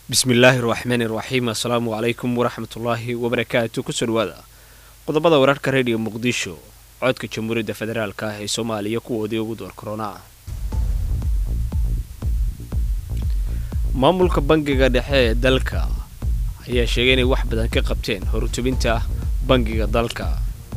bismillaahi raxmaani raxiim assalaamu calaykum waraxmatullaahi wabarakaatu kusoo dhawaada qodobada wararka rediyo muqdisho codka jamhuuriyadda federaalk ah ee soomaaliya kuwoodii ugu door korona maamulka bangiga dhexe ee dalka ayaa sheegay inay wax badan ka qabteen horutubinta bangiga dalka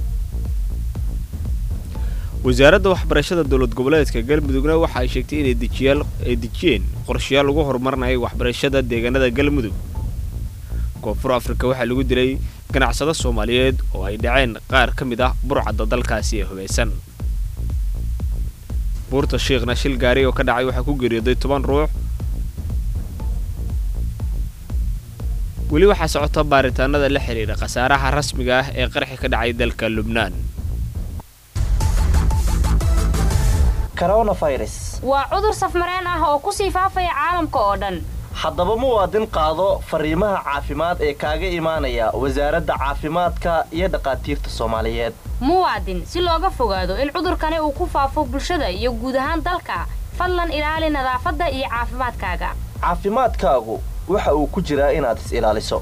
wasaaradda waxbarashada dowlad goboleedka galmudugna waxa ay sheegtay inay ay dejiyeen qorshayaal lagu horumarinayo waxbarashada deegaanada galmudug koonfur afrika waxaa lagu dilay ganacsado soomaaliyeed oo ay dhaceen qaar ka mid ah burcadda dalkaasi ee hubaysan buurta shiikhna shil gaari oo ka dhacay waxaa ku geeriyooday toban ruux weli waxaa socota baaritaanada la xidhiidha khasaaraha rasmiga ah ee qarxi ka dhacay dalka lubnaan waa cudur safmareen ah oo kusii faafaya caalamka oo dhan haddaba muwaadin qaado fariimaha caafimaad ee kaaga imaanaya wasaaradda caafimaadka iyo dhakhaatiirta soomaaliyeed muwaadin si looga fogaado in cudurkani uu ku faafo bulshada iyo guud ahaan dalka fadlan ilaali nadaafadda iyo caafimaadkaaga caafimaadkaagu waxa uu ku jiraa inaad is ilaaliso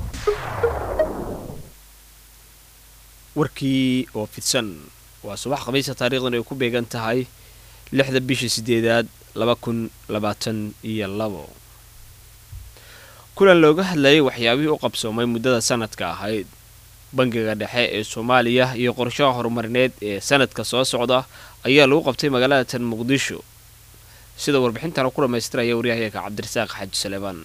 warkii oo fidsan waa subax khamiisa taariikhdan ay ku beegan tahay lixda bisha sideedaad laba kun labaatan iyo labo kulan looga hadlayay waxyaabihii u qabsoomay muddada sanadka ahayd bangiga dhexe ee soomaaliya iyo qorshaha horumarineed ee sanadka soo socda ayaa lagu qabtay magaalada tan muqdisho sida warbixintana ku dhammaystiraya waryahayaga cabdirasaaq xaaji saleebaan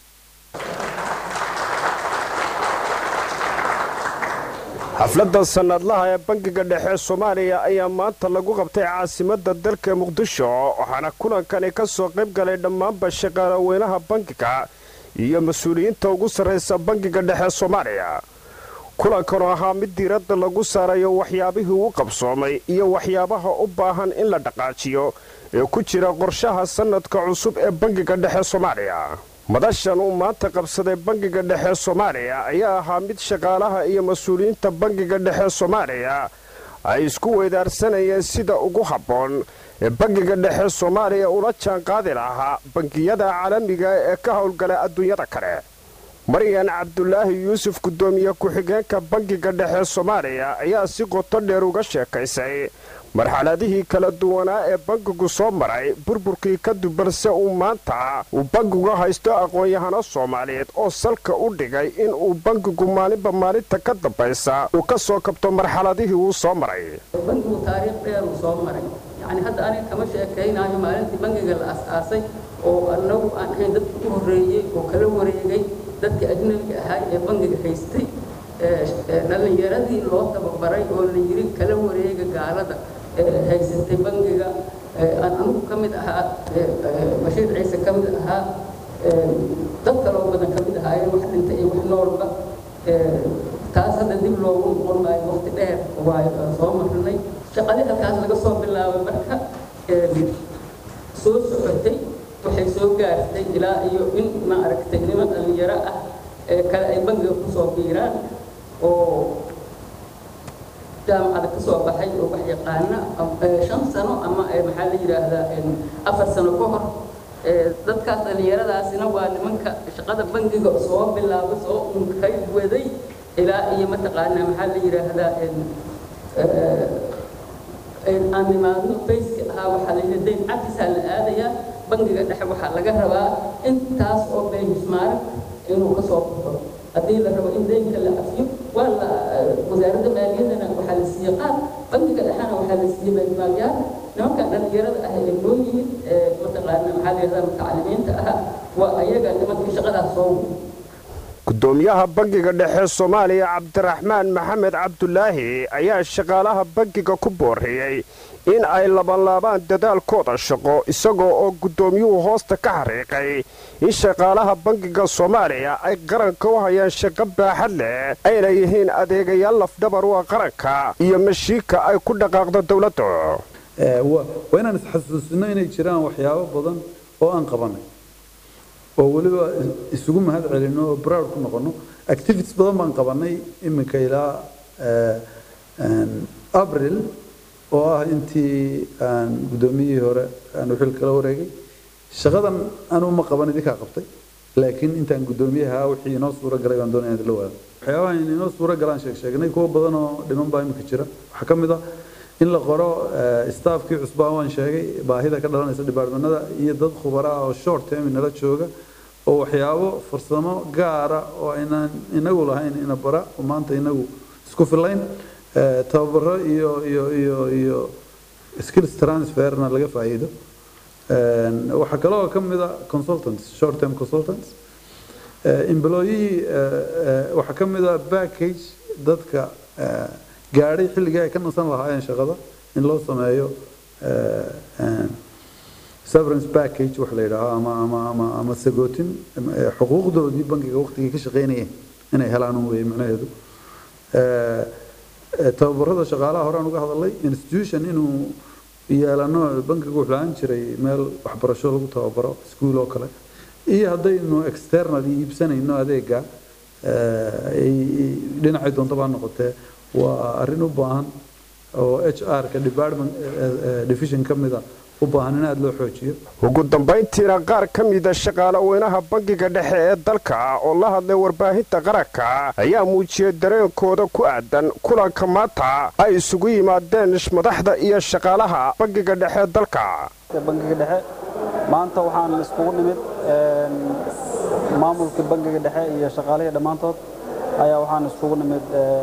xafladda sannadlaha ee bangiga dhexe soomaaliya ayaa maanta lagu qabtay caasimadda dalka muqdisho waxaana kulankani ka soo qayb galay dhammaanba shaqaalaweynaha bangiga iyo mas-uuliyiinta ugu sarraysa bangiga dhexe soomaaliya kulankan oo ahaa mid diiradda lagu saarayo waxyaabihii u qabsoomay iyo waxyaabaha u baahan in la dhaqaajiyo ee ku jira qorshaha sannadka cusub ee bangiga dhexe soomaaliya madashan uu maanta qabsaday bangiga dhexe soomaaliya ayaa ahaa mid shaqaalaha iyo mas-uuliyiinta bangiga dhexe soomaaliya ay isku weydaarsanayeen sida ugu habboon ee bangiga dhexe soomaaliya ula jaanqaadi lahaa bangiyada caalamiga ee ka howlgala adduunyada kale maryan cabdulaahi yuusuf guddoomiye ku-xigeenka bangiga dhexe soomaaliya ayaa si qoto dheer uga sheekaysay marxaladihii kala duwanaa ee bangigu soo maray burburkii kadib balse uu maanta uu bangigu haysto aqoon-yahano soomaaliyeed oo salka u dhigay in uu bangigu maalinba maalinta ka dambaysa uu ka soo kabto marxaladihii uu soo maray bangigu taariikh dheer uu soo maray yacni hadda aniga kama sheekaynayo maalintii bangiga la as-aasay oo anagu aan ahayn dadka u horreeyey oo kala wareegay dadka ajnabiga ahaa ee bangiga haystay dhallinyaradii loo tababaray oo la yiri kala wareega gaalada haysatay bangiga anugu ka mid ahaa bashiir ciise ka mid ahaa dad kaloo badan ka mid ahaayeen wax dhintay iyo wax noolba taas hadda dib loogu noqon maayo waqti dheer waayo soo marnay shaqadii halkaas laga soo bilaabay marka soo socotay waxay soo gaartay ilaa iyo in ma aragtay niman dhallinyaro ah ee kale ay bangiga kusoo biiraan oo jaamacada ka soo baxay oo wax yaqaana shan sano ama maxaa la yidhaahdaa afar sano ka hor dadkaas dhallinyaradaasina waa nimanka shaqada bangiga soo bilaaba soo unkay waday ilaa iyo mataqaanaa maxaa la yidhaahdaa aan nimaadno bayska ahaa waxaa la yidhi dayn cafisaa la aadayaa bangiga dhexe waxaa laga rabaa intaas oo benchmark inuu ka soo baxo haddii la rabo in daynka la cafiyo waa la wasaaradda maaliyadana waxaa la siiyey qaad bangiga dhexena waxaa la siiyey benchmarkyaal nimankan dhallinyarada ah ee noo yimid mataqaana maxaa la yidhahdaa mutacalimiinta ah waa ayaga nimankii shaqadaas soo gudoomiyaha bangiga dhexe soomaaliya cabdiraxmaan maxamed cabdulaahi ayaa shaqaalaha bangiga ku booriyey in ay labanlaabaan dadaalkooda shaqo isagoo oo guddoomiyuhu hoosta ka xariiqay in shaqaalaha bangiga soomaaliya ay qaranka u hayaan shaqo baaxad leh ayna yihiin adeegayaal lafdhabar u ah qaranka iyo mashiinka ay ku dhaqaaqdo dowladda waa inaan isxasuusino inay jiraan waxyaabo badan oo aan qabanay oo weliba isugu mahad celino oo broud ku noqono activities badan baan qabanay iminka ilaa abril oo ah intii aan guddoomiyihii hore aan xil kala wareegay shaqadan anuu ma qaban idinkaa qabtay laakiin intaan guddoomiyaha wixii inoo suura galay baan doonaya inaan la wadaado waxyaabaha in inoo suura galaan sheeg sheegnay kuwa badan oo dhiman baa imika jira waxaa ka mid ah in la qoro staafkii cusbaa waan sheegay baahida ka dhalanaysa dhibaarmanada iyo dad khubara ah oo short term nala jooga oo waxyaabo farsamo gaara oo aynaan inagu lahayn ina bara oo maanta inagu isku filayn tababaro iyo iyo iyo iyo skills transferna laga faa'iido waxaa kaloo ka mid a consultants short term consultants employee waxaa ka mid a package dadka gaadhay xilligii ay ka nasan lahaayeen shaqada in loo sameeyo severance package wax la yidhaaho ama ama ama ama sagootin xuquuqdoodii bankiga waqtigii ka shaqaynayeen inay helaan un weeye macnaheedu tababarada shaqaalaha horaan uga hadalay institution inuu yeelano bankigu wuxuu lahaan jiray meel waxbarasho lagu tababaro iskuul oo kale iyo haddaynu external iibsanayno adeega dhinacay doontaba ha noqotee waa arrin u baahan oo h r ka department division ka mida u baahan in aada loo xoojiyo ugu dambayntiina qaar ka mida shaqaale weynaha bangiga dhexe ee dalka oo la hadlay warbaahinta qaranka ayaa muujiyay dareenkooda ku aadan kulanka maanta ay isugu yimaadeen madaxda iyo shaqaalaha bangiga dhexe ee dalka bangiga dhexe maanta waxaan iskugu nimid maamulkii bangiga dhexe iyo shaqaalihii dhammaantood ayaa waxaan iskugu nimid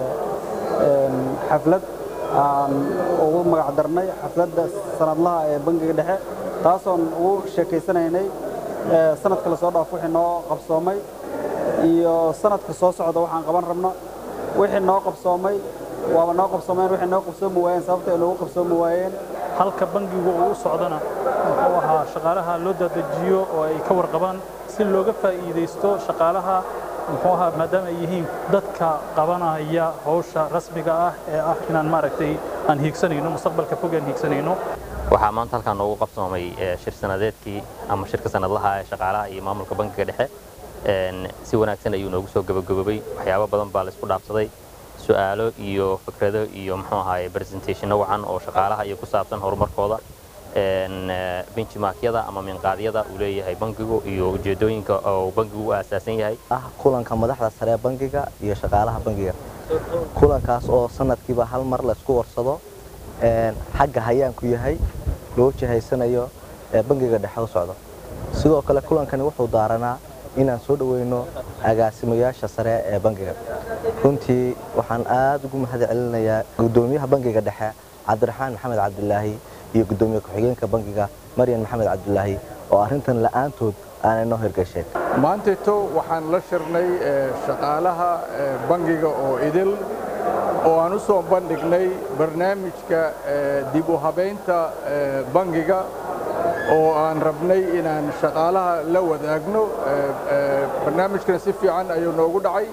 xaflad aan ugu magac darnay xafladda sanadlaha ee bangiga dhexe taasoon ugu sheekaysanaynay sanadka lasoo dhaaf wixii noo qabsoomay iyo sanadka soo socda waxaan qaban rabno wixii noo qabsoomay waaba noo qabsoomeen wixii noo qabsoomi waayeen sababta ay noogu qabsoomi waayeen halka bangigu uu u socdana muxuu ahaa shaqaalaha loo dadejiyo oo ay ka warqabaan si looga faa'iidaysto shaqaalaha muxuu ahaa maadaama ay yihiin dadka qabanaya hawsha rasmiga ah ee ah inaan maaragtay aan hiigsanayno mustaqbalka fog aan hiigsanayno waxaa maanta halkaan noogu qabsoomay shir sanadeedkii ama shirka sanadlaha ee shaqaalaha iyo maamulka bankiga dhexe si wanaagsan ayuu noogu soo gabagaboobay waxyaabo badan baa laisku dhaafsaday su'aalo iyo fikrado iyo muxuu ahaaye presentationno wacan oo shaqaalaha iyo ku saabsan horumarkooda benchmarkyada ama minqaadyada uu leeyahay bankigu iyo ujeedooyinka oo bankigu u aasaasan yahay ah kulanka madaxda sare ee bankiga iyo shaqaalaha bankiga kulankaas oo sanadkiiba hal mar la isku warsado xagga hayaanku yahay loo jihaysanayo ee bankiga dhexe u socdo sidoo kale kulankani wuxuu daaranaa inaan soo dhoweyno agaasimayaasha sare ee bankiga runtii waxaan aad ugu mahad celinayaa gudoomiyaha bankiga dhexe cabdiraxmaan maxamed cabdilaahi iyo gudoomiye ku-xigeenka bankiga maryan maxamed cabdilaahi oo arrintan la'aantood aanay noo hirgasheen maanteeto waxaan la shirnay shaqaalaha bankiga oo idil oo aan u soo bandhignay barnaamijka dib u habaynta bankiga oo aan rabnay inaan shaqaalaha la wadaagno barnaamijkan si fiican ayuu noogu dhacay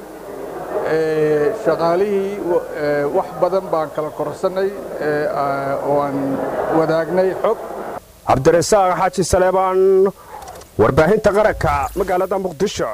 shaqaalihii wax badan baan kala korsannay oo aan wadaagnay xog cabdirasaaq xaaji saleebaan warbaahinta qaranka magaalada muqdisho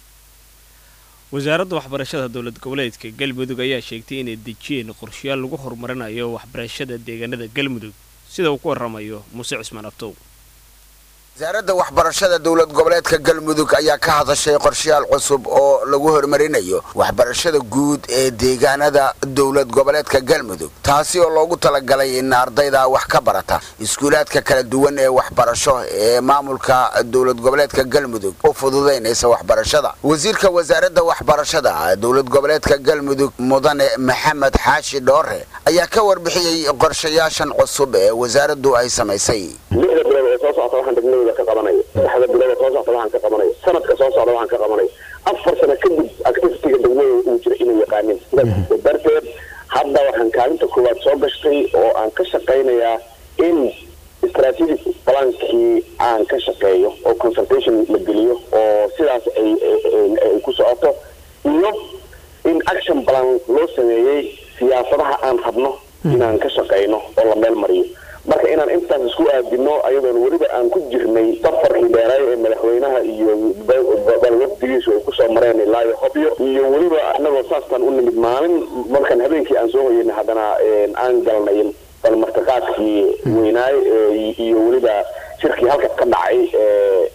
wasaaradda waxbarashada dowlad goboleedka galmudug ayaa sheegtay inay dejiyeen qorshayaal lagu horumarinayo waxbarashada deegaanada galmudug sida uu ku warramayo muuse cismaan abtow wasaaradda waxbarashada dowlad goboleedka galmudug ayaa ka hadashay qorshayaal cusub oo lagu horumarinayo waxbarashada guud ee deegaanada dowlad goboleedka galmudug taasi oo loogu talagalay in ardayda wax ka barata iskuulaadka kala duwan ee waxbarasho ee maamulka dowlad goboleedka galmudug u fududaynaysa waxbarashada wasiirka wasaaradda waxbarashada dowlad goboleedka galmudug mudane maxamed xaashi dhoore ayaa ka warbixiyey qorshayaashan cusub ee wasaaraddu ay samaysay soo socota waxaan degmadooda ka qabanayo saddexda bilood soo socota waxaan ka qabanayo sanadka soo socda waxaan ka qabanayo afar sano kadib activitiga degmadooda uu jira inay yaqaanin sidaas darteed hadda waxaan kaalinta koowaad soo gashtay oo aan ka shaqaynayaa in strategic plankii aan ka shaqeeyo oo consultation la geliyo oo sidaas ay ay ku socoto iyo in action plan loo sameeyey siyaasadaha aan rabno inaan ka shaqayno oo la meel mariyo marka inaan intaas isku aadino ayadoon weliba aan ku jirnay safarkii dheeraay ee madaxweynaha iyo balwafdigiisu ay kusoo mareen ilaa iyo hobyo iyo weliba anagoo saastaan u nimid maalin markaan habeenkii aan soo hoyana haddana aan galnay bal martiqaadkii weynaay iyo weliba shirkii halka ka dhacay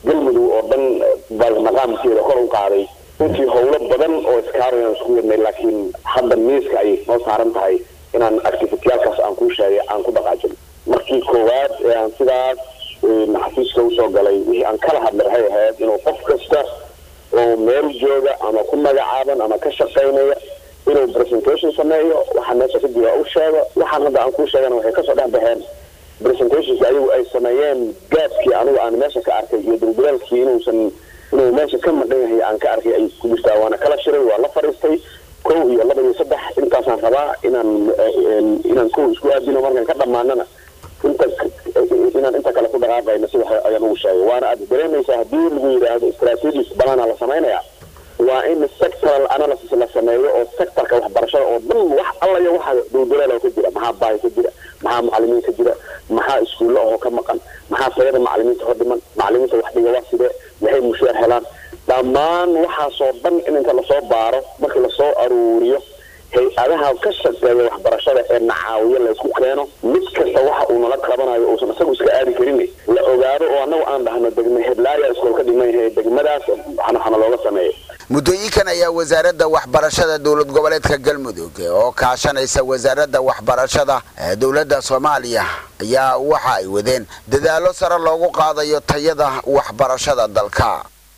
galmudug oo dhan maqaamkeeda kor u qaaday runtii howlo badan oo iskaarayaan isku wadnay laakiin hadda miiska ayay noo saaran tahay inaan activitiyaalkaas aan kuu sheegay aan ku dhaqaajin markii koowaad ee aan sidaas xafiiska usoo galay wixii aan kala hadlay waxay ahayd inuu qof kasta oo meel jooga ama ku magacaaban ama ka shaqaynaya inuu presentation sameeyo waxaa meesha ka jira u sheego waxaan hadda aan kuu sheegana waxay kasoo dhex baxeen presentations ayagu ay sameeyeen gaabkii anigu aan meesha ka arkay iyo dulbilaalkii inuusan inuu meesha ka maqan yahay aan ka arkay ay ku jirtaa waana kala shiray waa la fadhiistay kow iyo laba iyo saddex intaasaan rabaa inaan inaan kow isku aadino markaan ka dhammaanana inta inaan inta kale ku dhaqaaqayno sida ayaan ugu sheegay waana aad dareemaysaa haddii lagu yidhaahdo strategies banaana la samaynaya waa in sectoral analysis la sameeyo oo sectorka waxbarashada oo dhan wax alla iyo waxa dulduleela ka jira maxaa baahi ka jira maxaa macalimiin ka jira maxaa iskuulla oo ka maqan maxaa tayada macalimiinta hor dhiman macalimiinta wax dhiga waa sidee maxay mushaar helaan dhammaan waxaasoo dhan in inta lasoo baaro markii lasoo aruuriyo hay-adaha ka shaqeeya waxbarashada ee nacaawiyo laysku keeno mid kasta waxa uu nala qabanayo uusan isagu iska aadi karin la ogaado oo annagu aan dhahno degme heblaaya iskool ka dhiman yahay degmadaas waxna looga sameeyo muddooyinkan ayaa wasaaradda waxbarashada dowlad goboleedka galmudug oo kaashanaysa wasaaradda waxbarashada ee dowladda soomaaliya ayaa waxa ay wadeen dadaallo sare loogu qaadayo tayada waxbarashada dalka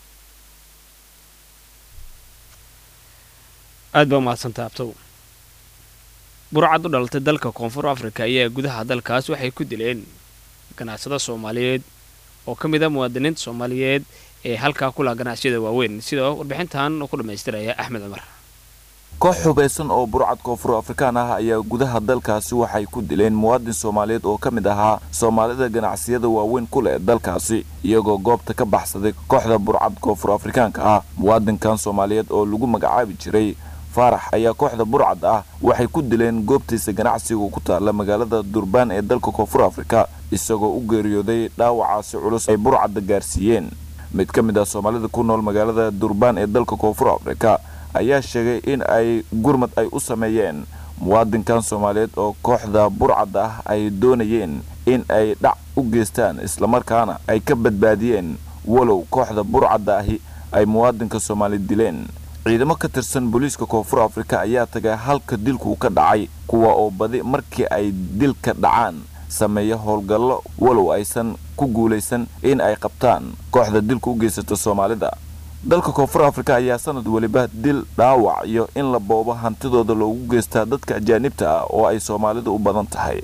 aad baa umahadsantay abtow burcad u dhalatay dalka koonfur afrika ayaa gudaha dalkaas waxay ku dileen ganacsada soomaaliyeed oo ka mid a muwaadiniinta soomaaliyeed ee halkaa ku laha ganacsiyada waaweyn sidoo warbixintan ku dhammaystiraya axmed cumar koox hubaysan oo burcad koonfur afrikaan ah ayaa gudaha dalkaasi waxay ku dileen muwaadin soomaaliyeed oo ka mid ahaa soomaalida ganacsiyada waaweyn ku leh dalkaasi iyagoo goobta ka baxsaday kooxda burcad koonfur afrikaanka ah muwaadinkan soomaaliyeed oo lagu magacaabi jiray faarax ayaa kooxda burcad ah waxay ku dileen goobtiisa ganacsiga ku taalla magaalada durbaan ee dalka koonfur afrika isagoo u geeriyooday dhaawacaasi culus ay burcadda gaarsiiyeen mid ka mid ah soomaalida ku nool magaalada durbaan ee dalka koonfur afrika ayaa sheegay in ay gurmad ay u sameeyeen muwaadinkan soomaaliyeed oo kooxda burcadda ah ay doonayeen in ay dhac u geystaan islamarkaana ay ka badbaadiyeen walow kooxda burcadda ahi ay muwaadinka soomaali dileen ciidamo ka tirsan booliiska koonfur afrika ayaa tagay halka dilku ka dhacay kuwa oo badi markii ay dilka dhacaan sameeya howlgallo walow aysan ku guulaysan in ay qabtaan kooxda dilka u geysata soomaalida dalka koonfur afrika ayaa sanad weliba dil dhaawac iyo in la boobo hantidooda loogu geystaa dadka ajaanibta ah oo ay soomaalidu u badan tahay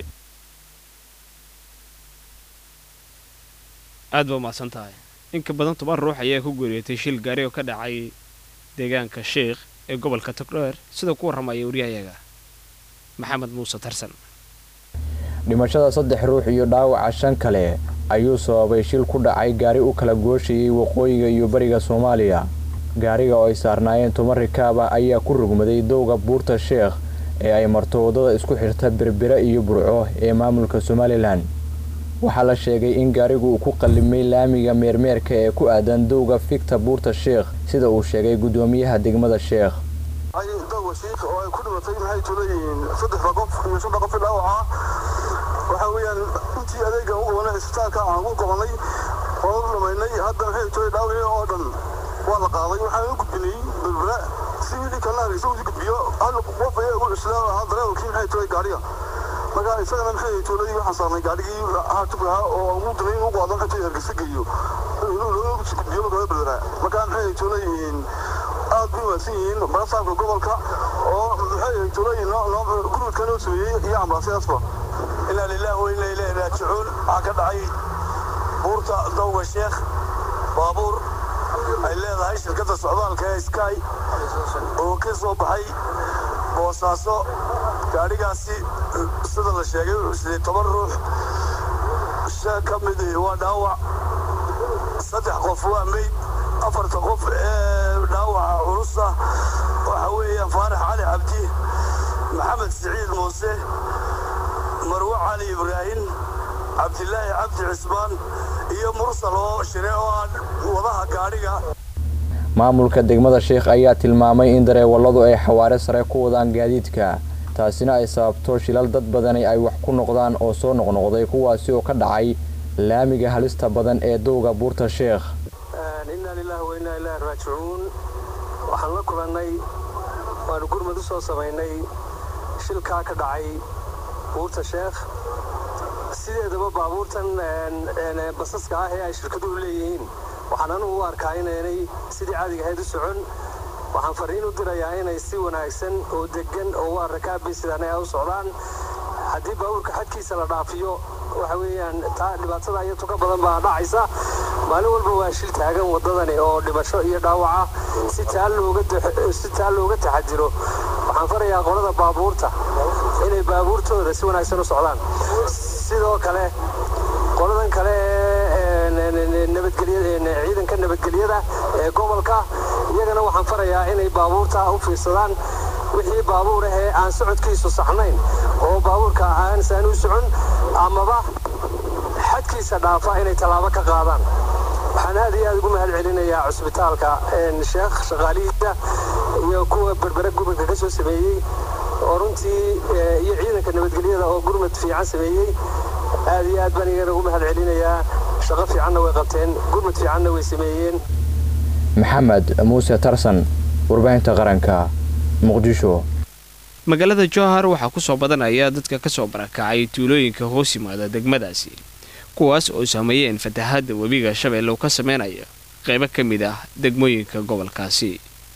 aad baa umahadsan tahay inka badan toban ruux ayaa ku geeriyootay shil gaari oo ka dhacay deegaanka sheikh ee gobolka togdheer sida ku warramaya wariyahayaga maxamed muuse tarsan dhimashada saddex ruux iyo dhaawaca shan kale ayuu sababay shil ku dhacay gaari u kala gooshayay waqooyiga iyo bariga soomaaliya gaariga oo ay saarnaayeen toban rikaaba ayaa ku rugmaday dowga buurta sheekh ee ay marto waddada isku xirta berbera iyo burco ee maamulka somalilan waxaa la sheegay in gaarigu uu ku qallimay laamiga meermeerka ee ku aadan dowga figta buurta sheekh sida uu sheegay guddoomiyaha degmada sheekh dowga shiikh oo ay ku dhimatay maxay tuleeyihiin saddexda qof iyo shanta qof dhaawaca waxa weeyaan intii adeega u qabanay isbitaalka aan ugu qabanay waan u dhamaynay hadda maxay tule dhaawacii oo dhan waa la qaaday waxaan u gudbinay berbera si wixii kalena hargeysa usi gudbiyo hal qof ayaa ugu cuslaa ahaa dareewalkii maxay tule gaariga marka isagana maxay tuuladii waxaan saarnay gaarigii haatubka ahaa oo ugu damay inuu qaado maxay tule hargeysa geeyo looga gudbiyo magaalada berbera marka maxay tuleeyihiin aad bay wanaagsan yihiin barasaabka gobolka oo maxay tuleeyihiin gurmadka noo sameeyey iyo ambalaasyaasba inaa lillahi wa inaa ilaahi raajicuun waxaa ka dhacay buurta dowga sheekh baabuur ay leedahay shirkadda socdaalka ee sky oo ka soo baxay boosaaso gaadhigaasi sida la sheegay wuxuu siday toban ruux shan ka mid waa dhaawac saddex qof waa meyd afarta qof ee dhaawaca culusa waxa weeyaan faarax cali cabdi maxamed siciid muuse marwo cali ibraahim cabdilaahi cabdi cismaan iyo mursal oo shire oo ah wadaha gaadhiga maamulka degmada sheekh ayaa tilmaamay in dareewalladu ay xawaare sare ku wadaan gaadiidka taasina ay sababto shilal dad badani ay wax ku noqdaan oo soo noqnoqday kuwaasi oo ka dhacay laamiga halista badan ee dowga buurta sheekh lilah wa innaa ilaahi raajicuun waxaan la kulannay waanu gurmad u soo samaynay shilkaa ka dhacay buurta sheekh sideedaba baabuurtan basaska ah ee ay shirkaduhu leeyihiin waxaan anugu u arkaa inaynay sidii caadiga ahayd u socon waxaan fariin u dirayaa inay si wanaagsan oo deggan oo waa rakaabi sidaanay u socdaan haddii baabuurka xadkiisa la dhaafiyo waxa weeyaan taa dhibaatada iyo tuka badan baa dhacaysa maalin walba waa shil taagan waddadani oo dhimasho iyo dhaawaca si taa looga si taa looga taxadiro waxaan farayaa qolada baabuurta inay baabuurtooda si wanaagsan u socdaan sidoo kale qoladan kale ciidanka nabadgelyada ee gobolka iyagana waxaan farayaa inay baabuurta u fiirsadaan wixii baabuur ahee aan socodkiisu saxnayn oo baabuurka aansaan u socon amaba xadkiisa dhaafa inay tallaabo ka qaadaan waxaan aad iyo aad ugu mahad celinayaa cusbitaalka sheekh shaqaalihiisa iyo kuwa berbere gobolka ka soo sameeyey oo runtii iyo ciidanka nabadgelyada oo gurmad fiican sameeyey aad iyo aad baan igana ugu mahad celinayaa shaqo fiicanna way qabteen gurmad fiicanna way sameeyeen maxamed muuse tarsan warbaahinta qaranka muqdisho magaalada jowhar waxaa ku soo badanaya dadka ka soo barakacay tuulooyinka hoos yimaada degmadaasi kuwaas oo saameeyeen fatahaadda webiga shabeelle uu ka sameynaya qaybo ka mid ah degmooyinka gobolkaasi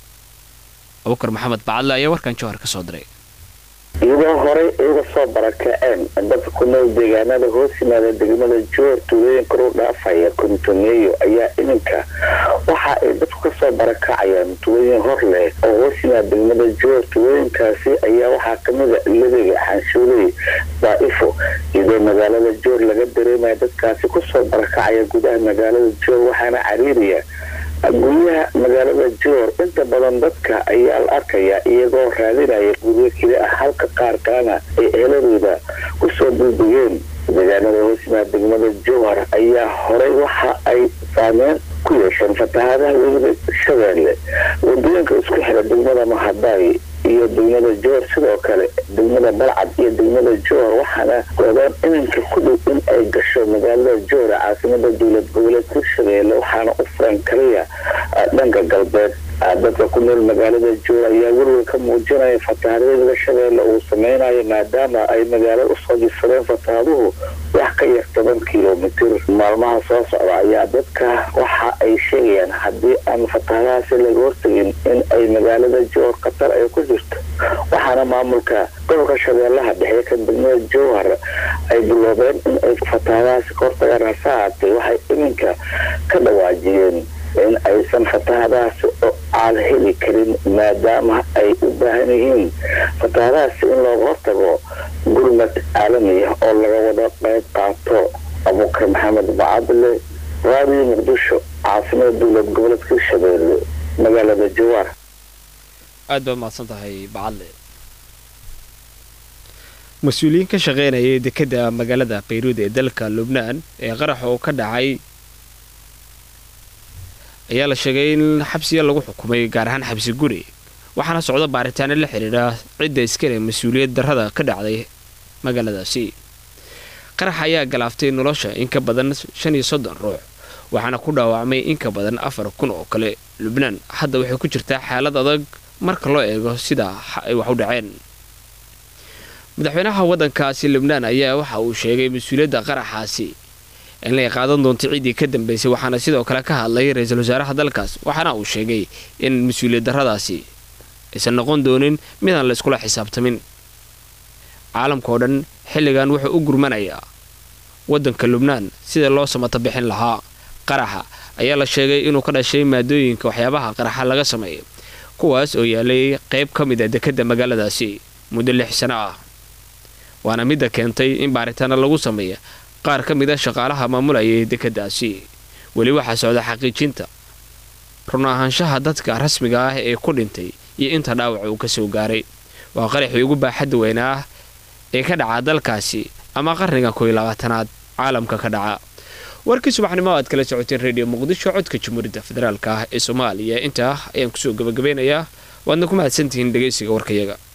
abukar maxamed bacadle ayaa warkan jowhar ka soo diray iyadoo horey uga soo barakaceen dadka ku nool deegaanada hoos yimaada degmada joor tuulooyin kor u dhaafaya kontomeeyo ayaa iminka waxa ay dadku kasoo barakacayaan tuulooyin hor leh oo hoos yimaada degmada joor tuulooyinkaasi ayaa waxaa kamida lebiga xanshuuley daa'ifo iyadoo magaalada joor laga dareemaya dadkaasi kusoo barakacaya gudaha magaalada joor waxaana cariiriya guryaha magaalada joor inta badan dadka ayaa la arkayaa iyagoo raadinaya guryo keli ah halka qaar kalena ay eheladooda kusoo bulbugeen deegaanada hoosyimaada degmada jowhar ayaa horey waxa ay saameyn ku yeesheen fatahaadaha weliba shabeelle wadooyinka isku xira degmada mahadaay iyo degmada joor sidoo kale degmada balcad iyo degmada joor waxaana goobaan iminka ku dhow in ay gasho magaalada joor caasimada dowlad goboleedka shabeelle waxaana u furan kaliya dhanka galbeed dadka ku nool magaalada joor ayaa welwel ka muujinaya fatahaadada shabeelle uu sameynayo maadaama ay magaalada usoo jisadeen fatahaaduhu wax ka yar toban kilomitir maalmaha soo socda ayaa dadka waxa ay sheegayaan haddii aan fatahaadahaasi laga hortagin in ay magaalada joor khatar ay ku jirto waxaana maamulka gobolka shabeellaha dhexe ka degmada jowhar ay biloobeen in ay fatahaadahaasi ka hortagaan hase haatee waxay iminka ka dhawaajiyeen in aysan fatahadahaasi oo aan heli karin maadaama ay u baahan yihiin fatahadahaasi in looga hortago gurmad caalami ah oo laga wada qayb qaato abukar maxamed bacadle raadiyo muqdisho caasimada dowlad goboleedka shabeelle magaalada jawaar aad baad mahadsan tahay bacadle mas-uuliyiin ka shaqeynayay dekedda magaalada bayruud ee dalka lubnaan ee qaraxa oo ka dhacay ayaa la sheegay in xabsiya lagu xukumay gaar ahaan xabsi guri waxaana socda baaritaano la xidhiidha cidda iskale mas-uuliyad darrada ka dhacday magaaladaasi qarax ayaa galaaftay nolosha in ka badan shan iyo soddon ruux waxaana ku dhaawacmay in ka badan afar kun oo kale lubnaan hadda waxay ku jirtaa xaalad adag marka loo eego sida ay wax u dhaceen madaxweynaha waddankaasi lubnaan ayaa waxa uu sheegay mas-uuliyadda qaraxaasi in lay qaadan doonto ciddii ka dambaysay waxaana sidoo kale ka hadlay ra-iisul wasaaraha dalkaas waxaana uu sheegay in mas-uuliyad darradaasi aysan noqon doonin midaan la iskula xisaabtamin caalamka oo dhan xilligan wuxuu u gurmanayaa waddanka lubnaan sida loo samata bixin lahaa qaraxa ayaa la sheegay inuu ka dhashay maadooyinka waxyaabaha qaraxa laga sameeyo kuwaas oo yaalay qayb ka mid a dekedda magaaladaasi muddo lix sano ah waana midda keentay in baaritaano lagu sameeya qaar ka mid a shaqaalaha maamulayay dekeddaasi weli waxaa socda xaqiijinta run ahaanshaha dadka rasmiga ah ee ku dhintay iyo inta dhaawac uu ka soo gaaray waa qaraxii ugu baaxadda weyna ah ee ka dhaca dalkaasi ama qarniga koiyo labaatanaad caalamka ka dhaca warkii subaxnimo aad kala socoteen redio muqdisho codka jamhuuriyadda federaalk ah ee soomaaliya intaa ayaan kusoo gabagabeynayaa waadna ku mahadsantihiin dhegaysiga warkayaga